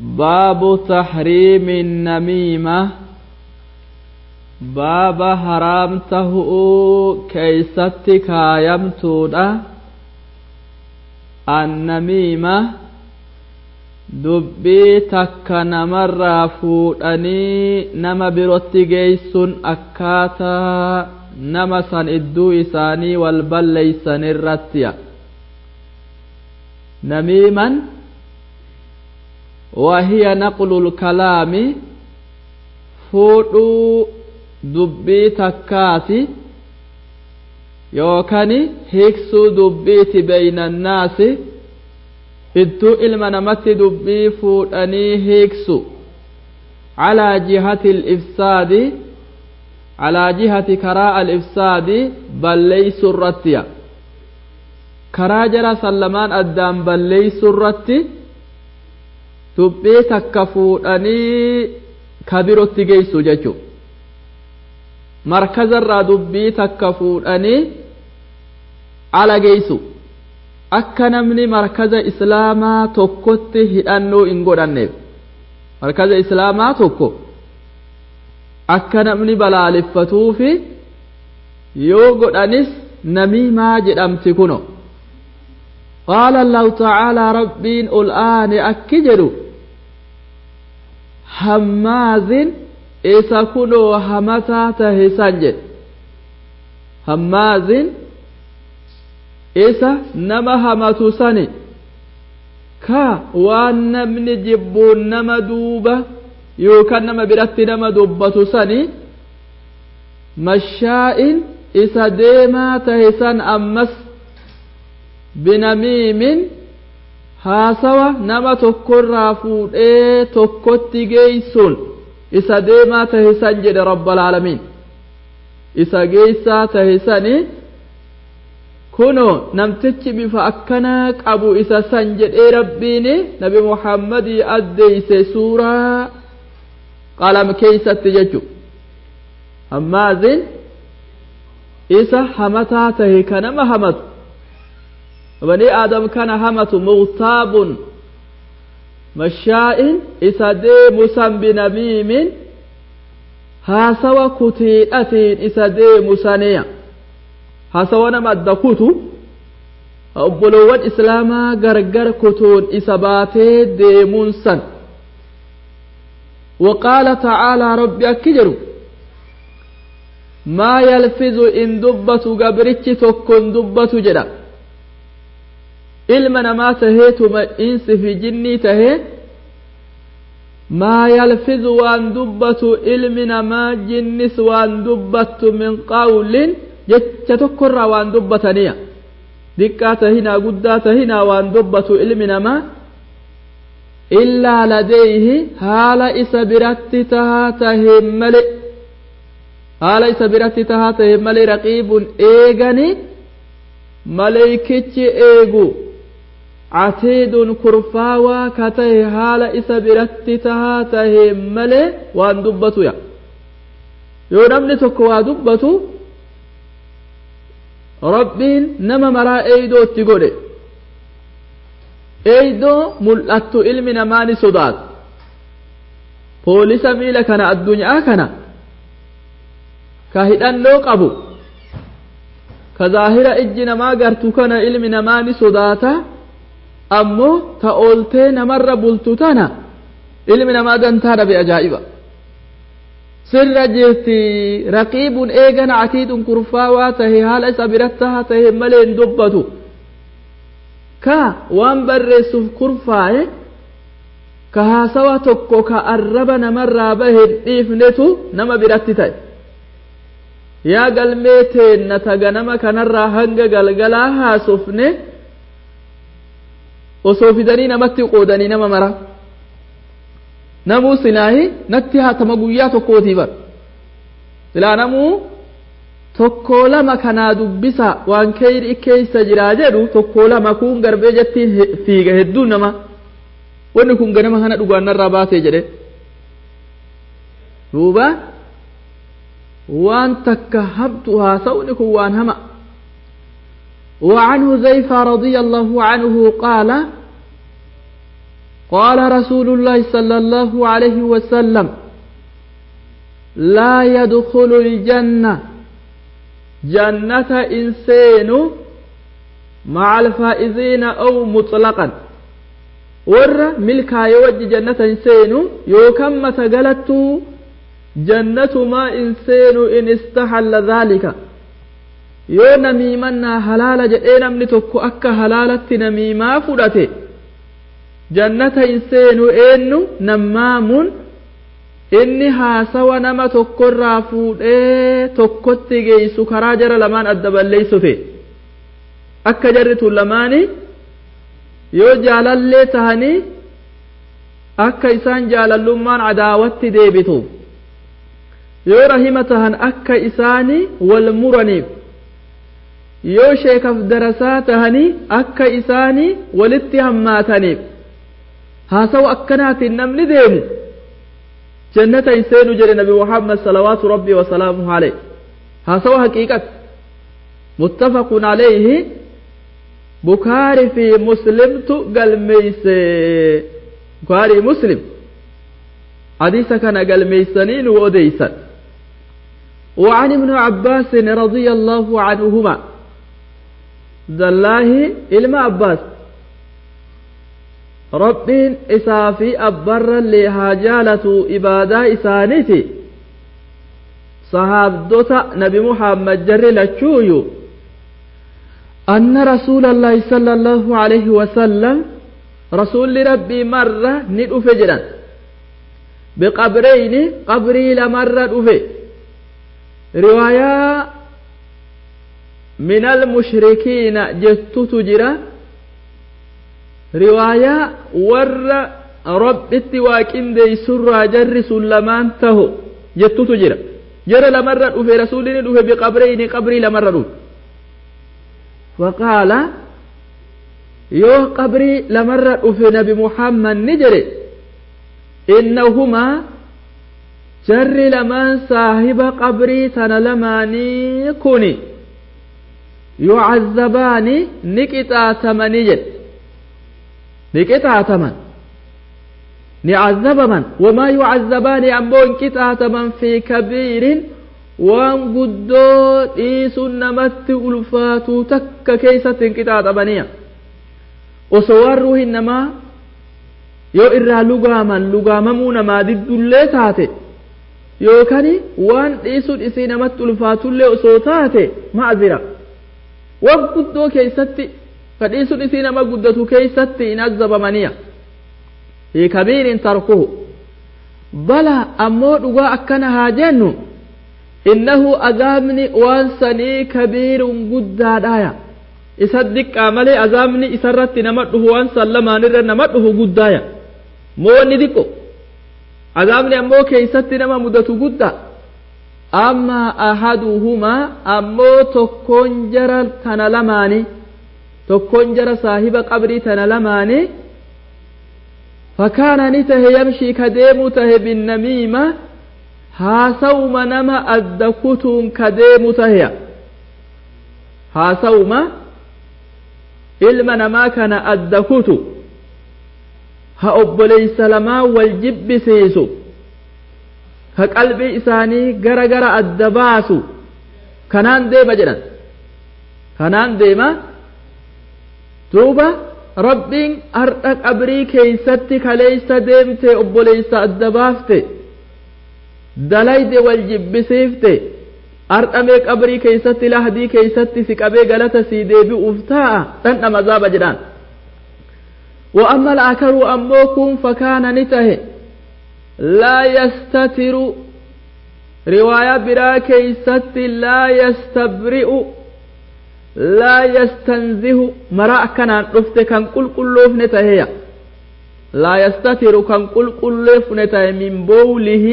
باب تحريم النميمة باب حرامته كيستك يمتودا النميمة dubbii takka namarraa fuudhanii nama birotti geessuun akkaataa nama san idduu isaanii wal balleeysan irrattiya namiiman wahiya naqlul kalaami fuudhuu dubbii takkaati yookani hiiksuu dubbiiti beeynannaasi idduu ilma namatti dubbii fuudhanii hiiksu calaa jihati alifsaadi calaa jihati karaa alifsaadi balleeysu irrattiya karaa jara sallamaan addaan balleeysu irratti dubbii takka fuudhanii kabirotti geessu jechu markazarraa dubbii takka fuudhanii ala geessu akka namni markaza islaamaa tokkotti hidhannoo hin godhanneef markaza islaamaa tokko akka namni balaaleffatuufi yoo godhanis namiimaa jedhamti kuno qaala allahu tacaalaa rabbiin ol aane akki jedhu hammaazin isa kunoo hamataa tahe san jedhe hammaazin isa nama hamatu sani ka waan namni jibbuun nama duuba yookaan nama biratti nama dubbatu sani mashaa'in isa deemaa tahe san ammas binamiimin haasawa nama tokkorraa fuudhee tokkotti geeysuun isa deemaa tahe san jedhe rabbalaalamiin isa geeysaa tahe sanii kuno namtichi bifa akkanaa qabu isa san jedhee rabbiin nabi muhammadii addeeyse suuraa qalam keeysatti jechu hammaazin isa hamataa tahe ka nama hamatu bani aadam kana hamatu mughtaabun mashaa'in isa deemu san binamiimin haasawa kutiidhatiin isa deemu saniya haasawa nama adda kutu obbolowwan islaamaa gargar kutuun isa baatee deemuun san وقال تعالى ربي أكجر ما يلفظ إن دبت قبرتش تكن دبت جدا ilma namaa taheetuma insi fi jinnii tahee maa yalfizu waan dubbatu ilmi namaa jinnis waan dubbattu min qawlin jecha tokkorraa waan dubbataniya diqqaa tahinaa guddaa tahinaa waan dubbatu ilmi namaa illaa ladeeyhi haala isa biratti tahaa taheen male haala isa biratti tahaa taheen male raqiibun eegani maleykichi eegu catiidun kurfaawaa ka tahe haala isa biratti tahaa tahe malee waan dubbatuya yoo namni tokko waa dubbatu rabbiin nama maraa eeydoo itti godhe eeydoo mul'attu ilmi namaa ni sodaata poolisa miila kana addunyaa kana ka hidhannoo qabu ka zaahira ijji namaa gartu kana ilmi namaa ni sodaata ammoo ta ooltee namarra bultu tana ilmi namaa gantaa dhabe ajaa'iba sirra jirti raqiibun eegana atiidun kurfaawaa tahe haala isa birattaha tahe malee hin dubbatu ka waan barreessuuf kurfaaye ka haasawa tokko ka arraba namarraa bahe hin dhiifnetu nama biratti ta'e yaa galmee teenna taga nama kanarraa hanga galgalaa haasofne osoo fidanii namatti qoodanii nama mara namuu silaahi natti haatama guyyaa tokkootii bar silaa namuu tokko lama kanaa dubbisa waan keyri keeysa jiraa jedhu tokko lama kun garbee jettiin fiiga hedduu nama wanni kun ganama kana dhugaannarraa baatee jedhe duuba waan takka habtu haasa'uni kun waan hama وعن حذيفة رضي الله عنه قال قال رسول الله صلى الله عليه وسلم لا يدخل الجنة جنة إنسان مع الفائزين أو مطلقا ور ملكا يوجه جنة إنسان يوكم تقلت جنة ما إنسان إن استحل ذلك yoo namiimannaa halaala jedhee namni tokko akka halaalatti namiimaa fudhate jannata hin seenu eenyu nammaamuun inni haasawa nama tokkorraa fuudhee tokkotti geessu karaa jara lamaan adda balleessufe akka jarri tun lamaani yoo jaalallee tahanii akka isaan jaalallummaan cadaawatti deebitu yoo rahima tahan akka isaanii wal muraniif yoo sheekaf darasaa tahanii akka isaanii walitti hammaataniif haasawa akkanaatiin namni deemu jannata hin seenu jedhe nabi muhammad salawaatu rabbii wasalaamuhu aleyh haasawa haqiiqat muttafaqun alayhi bukaari fi muslimtu galmeeyse bukaari muslim hadiisa kana galmeeysanii nu odeysan وعن ابن عباس رضي الله عنهما دالله إلما عباس ربين إسافي أبر لهاجالة إبادة إسانيتي صحابدوتا نبي محمد جري لتشويو أن رسول الله صلى الله عليه وسلم رسول ربي مرة ندف جدا بقبرين قبري لمرة دفه رواية من المشركين جتت جرا رواية ور رب اتواكين دي سر جر سلمان تهو جتت جرا جرى لمرة في رسول دفه بقبرين قبري لمرة دفه فقال يو قبري لمرة دفه نبي محمد نجري إنهما jarri lamaan saahiba qabrii tana lamaanii kuni yucazzabaani ni qixaatamanii jedhe ni qixaataman ni cazzabaman wamaa yucazzabaani ammoo hin qixaataman fi kabiirin waan guddoo dhiisuun namatti ulfaatuu takka keeysatti hin qixaatamaniya osoo waan ruuhin namaa yoo irraa lugaaman lugaamamuu namaa diddullee taate yookaan waan dhiisuun isii namatti ulfaatullee osoo taate ma'azira waan guddoo keessatti ka dhiisuun isii nama guddatu keessatti hin azzabamaniya fi kabiirin tarkuhu bala ammoo dhugaa akkana haa jennu innahu azaabni waan sanii kabiirun guddaadhaaya isa diqqaa malee azaabni isarratti nama dhufu waan san lamaanirra nama dhufu guddaaya moo inni diqqo azaabni ammoo keeysatti nama mudatu gudda amma ahaduhumaa ammoo tokkoon jara tana lamaani tokkoon jara saahiba qabrii tana lamaani fakaana ni tahe yamshii ka deemu tahe binnamiima haasawuma nama adda kutuun ka deemu taheya haasawuma ilma namaa kana adda kutu ha obboleeysa lamaa wal jibbisiisu ka qalbii isaanii gara gara adda baasu kanaan deema jedhan kanaan deema duuba rabbiin har'a qabrii keeysatti kaleeysa deemte obboleeysa adda baafte dalayde wal jibbisiifte har'amee qabrii keeysatti lahdii keeysatti si qabee galata sii deebi'uuf taa'a dhandhama azaaba jedhaan وأما الآخر أموكم فكان نته لا يستتر رواية برا كيست لا يستبرئ لا يستنزه مراء كان رفت كان كل كل نته لا يستتر كان كل كل نته من بوله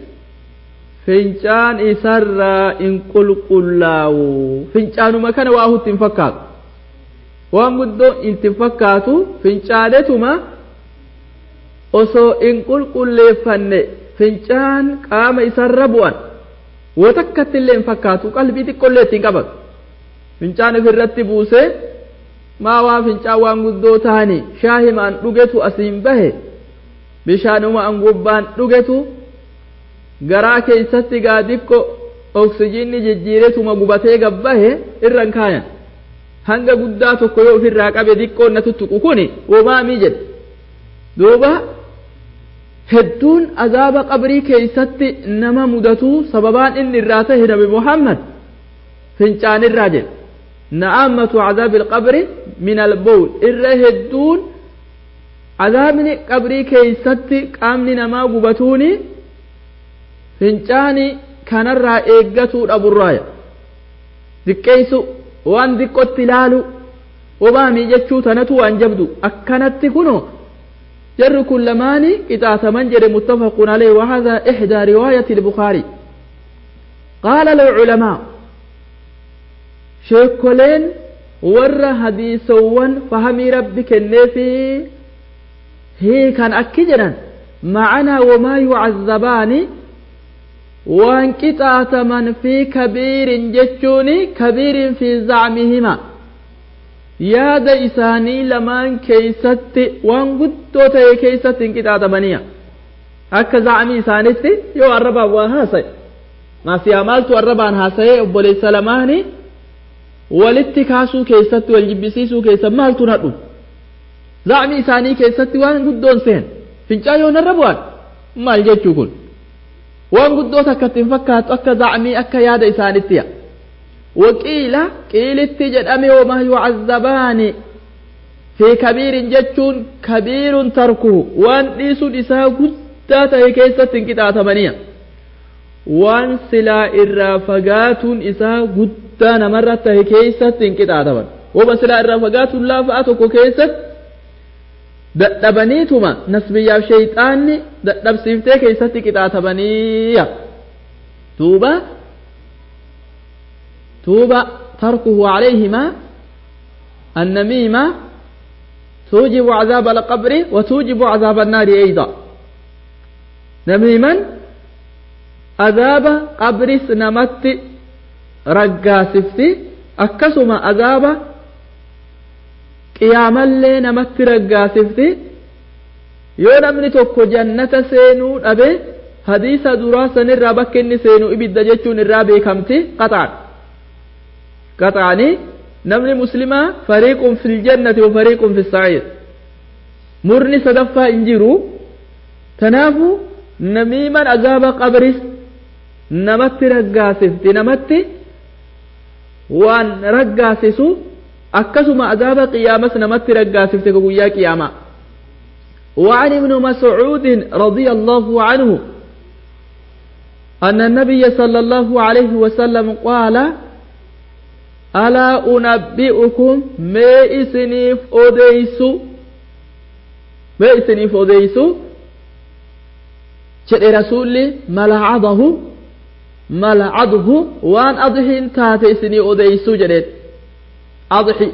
فنجان إسر إن كل كلاو فنجان ما كان واهو تنفكاك waan guddoo itti fakkaatu fincaaletuma osoo in qulqulleeffanne fincaan qaama isarra bu'an woo takkatti illee hin fakkaatu qalbii xiqqollee ittiin qabatu fincaan ofirratti buusee maa waa fincaan waan guddoo ta'anii shaahimaan dhugetu asiin bahe bishaanuma an gubbaan dhugetu garaa keeysatti gaa diqqo oksijiinni jijjiiretuma gubatee gabbahe irran kaayan hanga guddaa tokko yoo ofirraa qabe diqqoon na tuttuqu kuni womaamii jedhe duuba hedduun azaaba qabrii keeysatti nama mudatu sababaan inni irraa tahe nabi muhammad fincaanirraa jedhe na'ammatu cadaabi ilqabri min albowl irra hedduun azaabni qabrii keeysatti qaamni namaa gubatuuni fincaani kanarraa eeggatuu dhaburraaya diqqeeysu waan diqqotti ilaalu obaamii jechuu tanatu waan jabdu akkanatti kuno jarri kun lamaani qixaataman jedhe muttafaqun alayhi wahada ixdaa riwaayati البخاري قال العلماء sheekoleen warra hadiisowwan fahamii rabbi kenneefi hiikan akki jedhan macanaa wamaa yucazzabaani waan qixaataman fi kabiirin jechuun kabiirin fi zacmihima yaada isaanii lamaan keeysatti waan guddoo ta'e keeysatti hin qixaatamaniya akka zacmii isaanitti yoo arrabaan waa haasaye maasiyaa maaltu arrabaan haasaye obboleessa lamaani walitti kaasuu keessatti wal jibbisiisuu keessa maaltu nadhu zacmii isaanii keessatti waan guddoon seen fincaa yoo narra bu'an maal jechuu kun waan guddoo takkatti hin fakkaatu akka zacmii akka yaada isaanittiya waqiila qiilitti jedhame wamaa yucazzabaani fi kabiirin jechuun kabiirun tarkuhu waan dhiisuun isaa guddaa ta'e keessatti hin qixaatamaniya waan silaa irraa fagaatuun isaa guddaa namarra tahe keessatti hin qixaataman wama silaa irraa fagaatuun laafaa tokko keessatti dadhabaniituma nasbiyyaaf shayxaanni dadhabsiiftee keessatti qixaatamaniya duuba tuuba tarkuhu calayhima annamiima توجب عذاب القبر وتوجب عذاب النار أيضا نميما عذاب قبرس نمت رقاسفتي أكسما عذاب قياما لي نمت رقاسفتي yoo namni tokko jannata seenuu dhabe hadiisa duraa sanirraa bakka inni seenu ibidda jechuun irraa beekamti qaxaan qaxaanii namni muslimaa fariiqun fil jannati wa fariiqun fis sa'iir murni sadaffaa hin jiru tanaafu namiiman azaaba qabris namatti raggaasifti namatti waan raggaasisu akkasuma azaaba qiyaamas namatti raggaasifte ka guyyaa qiyaamaa وعن ابن مسعود رضي الله عنه أن النبي صلى الله عليه وسلم قال ألا أنبئكم ما إسنيف أديسو ما إسنيف أديسو شئ رسولي ملعضه ملعضه وان أضحين تاتي إسني أديسو جديد أضحي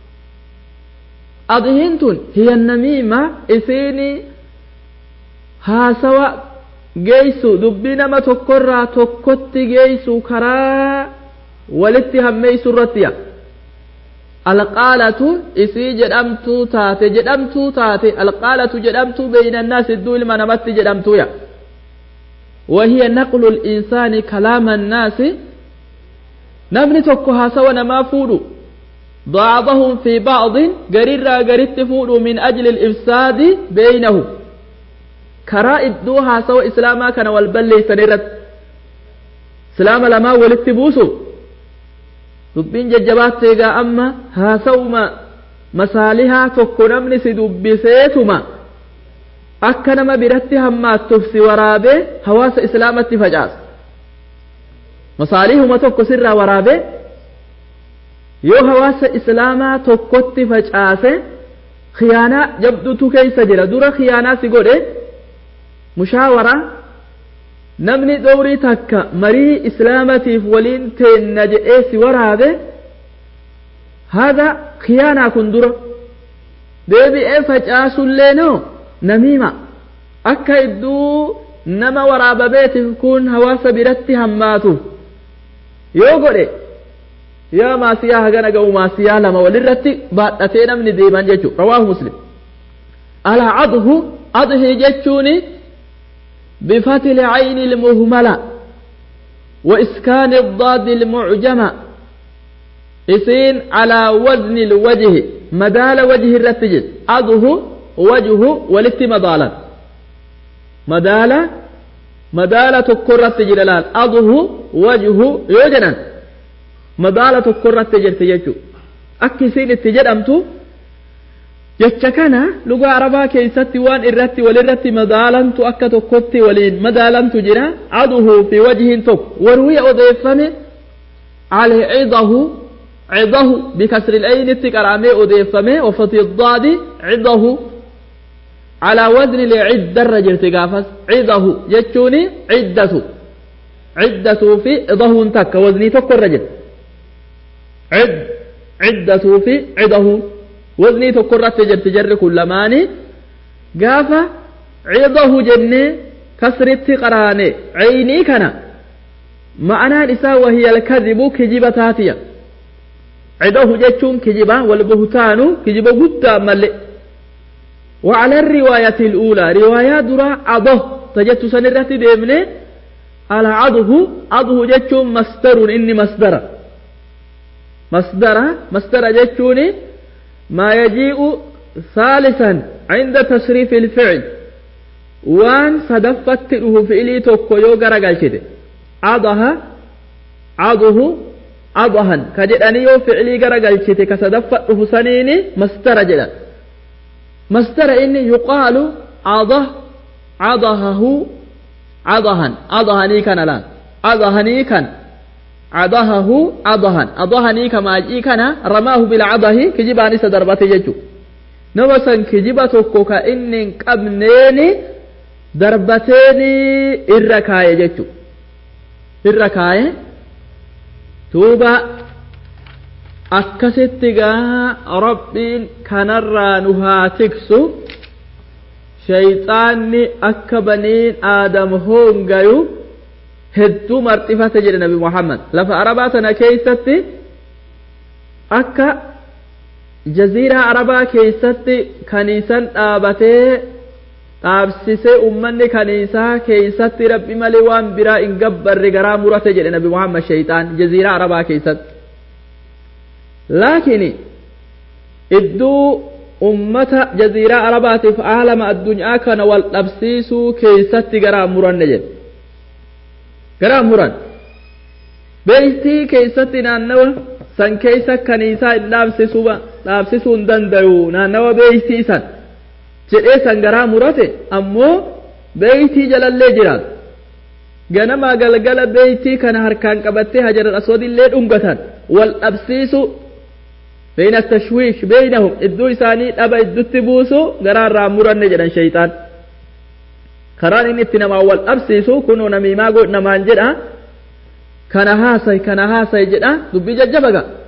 أضحين تون هي النميمة إسيني هاسوا جيسو دبنا ما تكرر تكت جيسو كرا walitti hammeeysu irrattiya alqaalatu isii jedhamtuu taate jedhamtuu taate alqaalatu jedhamtuu beyna annaas idduu ilma namatti jedhamtuya wahiya naqlu linsaani kalaama annaasi namni tokko haasawa namaa fuudhu بعضهم في بعض قريرا قريت فودو من أجل الإفساد بينهم كرا إدوها سوى إسلاما كان والبلي سنرت سلام لما ولت بوسو dubbiin jajjabaatti egaa amma haasa'uma masaalihaa tokko namni si dubbiseetuma akka nama biratti hammaattuuf si waraabee hawaasa islaamatti facaasa masaalihuma tokko sirraa waraabee yoo hawaasa islaamaa tokkotti facaase khiyaanaa jabdutu keessa jira dura khiyaanaa si godhe mushaawaraa namni dhowrii takka marii islaamatiif waliin teenna jedhee si waraabe hada khiyaanaa kun dura deebi'ee facaasullee noo namiima akka idduu nama waraababeetiif kun hawaasa biratti hammaatuuf yoo godhe yaa maasiyaa hagana ga'u maasiyaa lama walirratti baadhatee namni deeman jechuudha rawaahu muslim alaa cadhu أضحي جتشوني بفتح العين المهملة وإسكان الضاد المعجمة إسين على وزن الوجه مدال وجه الرتجد أضه وجه ولت مدالا مدال مدالة تكرة تجلال أضه وجه يوجنا مدالة تكرة تجر تججو أكسين التجد أمتو jecha kana luga arabaa keessatti waan irratti walirratti madaalantu akka tokkotti waliin madaalantu jira aduhu fi wajhiin tokko warwiya odeeffame alcidahu cidahu bikasri lcaynitti qaramee odeeffame wafati daadi cidahu calaa wazni liciddarra jirti gaafas cidahu jechuuni ciddatu ciddatuu fi cidahuun takka waznii tokko irra jira cid ciddatuu fi cidahuun waznii tokko irratti jirti jarri kun lamaani gaafa cidahu jennee kasritti qaraane caynii kana ma'anaan isaa wahiya alkadibu kijiba taatiya cidahu jechuun kijiba walbuhtaanu kijiba guddaa malle وعلى الرواية الأولى رواية درا عضه تجت سنرة ديمني على عضه عضه جتشون مصدر إني مصدر مصدر مصدر جتشوني ما يجيء ثالثا عند تصريف الفعل وان صدفت له فعلي توكو يو غرغلشته عضها عضه عضها كجداني يو فعلي غرغلشته كصدفت له سنيني مستر جدا مستر إني يقال عضه عضهه عضها عضهني كان لا عضهني كان عضهه عضها عضهني كما جي كان رماه بالعضه كجباني سدربته ججو نوسن كجبا توكو كإن قبنيني دربتيني إركاية ججو إركاية توبا akkasitti gaa rabbiin kanarraa nu haa tiksu shayxaanni akka baniin aadam hoongayu hedduu marxifate jedhe nabi muhammad lafa arabaa tana keeysatti akka jaziiraa arabaa keeysatti kaniisan dhaabatee dhaabsisee ummanni kaniisaa keeysatti rabbi malee waan biraa hin gabbarre garaa murate jedhe nabi muhammad shayxaan jaziiraa arabaa keeysatti laakiin idduu ummata jaziiraa arabaatiif aalama addunyaa kana wal dhabsiisuu keeysatti garaa muranne jedhe garaa muran beeytii keeysatti naannawa san keeysa kaniisaa hin dhaabsisuba dhaabsisuu hin dandayu naannawa beeytii san jedhee san garaa murate ammoo beeytii jalallee jiraatu ganamaa galgala beeytii kana harkaan qabattee hajaral aswadillee dhungatan wal dhabsiisu بين التشويش بينهم إدو إساني أبا إدو تبوسو قرار راموران نجدن شيطان karaan inni itti namaa wal dhabsiisu kunuu namiimaa godhinamaan jedha kana haasay kana haasay jedha dubbii jajjabaga